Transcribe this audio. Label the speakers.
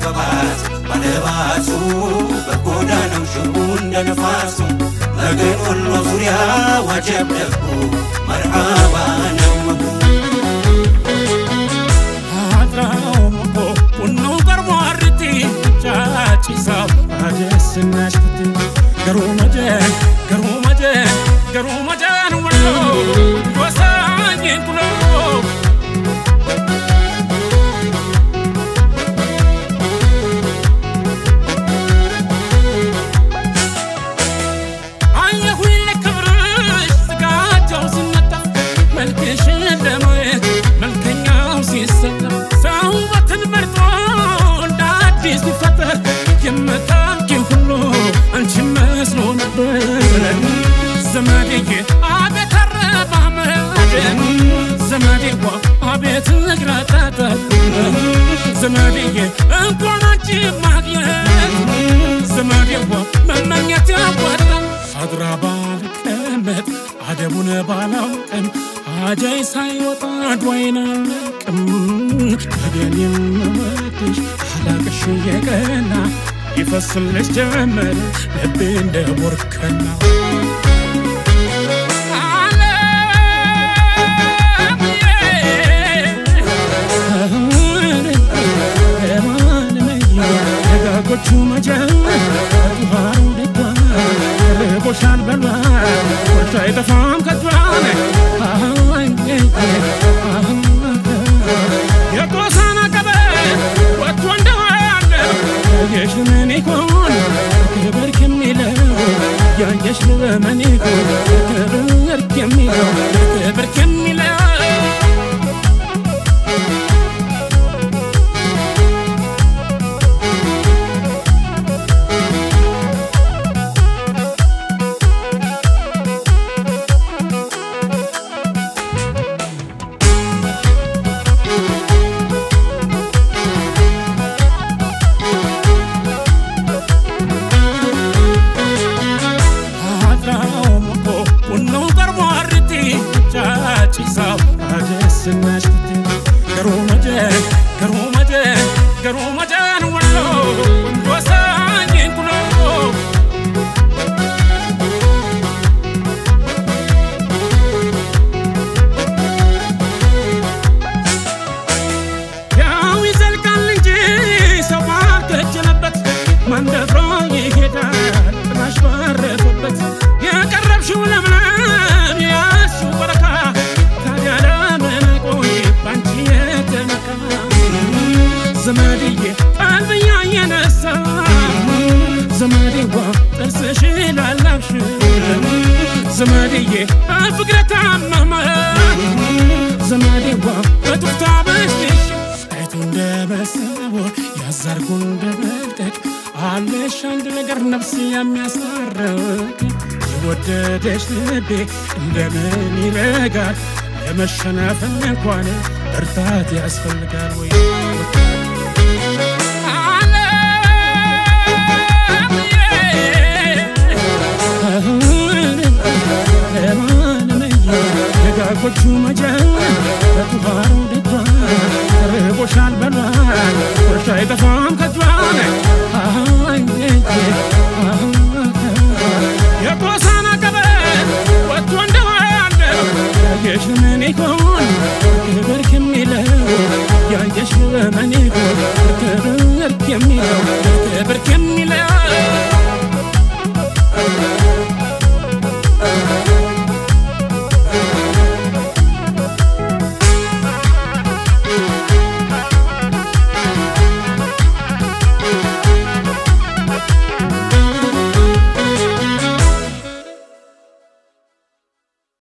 Speaker 1: በባስ ባለባሱ በጎዳናው ሽቡ እንደ ነፋሱ መገን ወሎ ዙሪያ ዋጀብ ደጉ መርዓባ ነው
Speaker 2: Garuu majeen, garuu majeen, garuu majeen walloo gosa nyeenkuloo. አየሁኝ ለክብርሽ ስጋጃው ሲነጠፍ መልክሽን ለማየት መልከኛው ሲሰጠፍ ሰው ውበትን መርጦ እንደ አዲስ ሲፈጠር የምታውቂው ሁሉ አንቺ መስሎ ነበር ዘመዴዬ አቤት አረማመድ ዘመዴዋ አቤት እግረጠጠት ዘመዴዬ እንኳን አንቺ ማግኘት ዘመዴዋ መመኘት ያዋጣል አድራ ባልቀመጥ አደቡን ባላውቅም አጃይ ሳይወጣ ዷይን አለቅም ታዲያን የምወድሽ አላቅሽ የቀና ይፈስልሽ ጀመር ልቤ እንደ ቦርከና ደጋጎቹ መጀመር ባህሩ ደጓ ርቦሻል በሏ ወርሻ አይጠፋም ከጇን የቆሳና ቀበ ወጥቶ እንደዋለ ያየሽ ምን ይሆን ክብር ከሚለው ያየሽ ምን ይሆን ክብር ከሚለው ክብር ከሚለው ያው ይዘልቃል እንጂ ሰው ባልከጀለበት መንደፍሮ ይሄዳል ጥላሽ ባረፈበት የቀረብሽው ለምለም ያሱ በረካ ታዲያ ለምን ቆይ ባንቺ የተነካ ዘመድዬ ቀልብያ የነሳ ዘመዴዋ ጥርስሽ ላላብሽ ዘመድዬ ፍቅረ ታመመ ዘመዴዋ በጡፍታ በሽሽ አይቶ እንደ መሰቦር ያዛርጎ እንደ መልቀቅ አለሽ አንድ ነገር ነፍስ የሚያስታርቅ የወደደሽ ልቤ እንደምን ይረጋል ለመሸነፍ እንኳን እርታት ያስፈልጋል ወይ ደጋጎቹ መጀመር በቱሃሩ ደጇ ርቦሻል በሏል ወርሻ አይጠፋም ከጇን የቆሳና ቀበሌ ወጥቶ እንደዋለ ያየሽ ምን ይሆን ክብር ከሚለው ያየሽ ምን ይሆን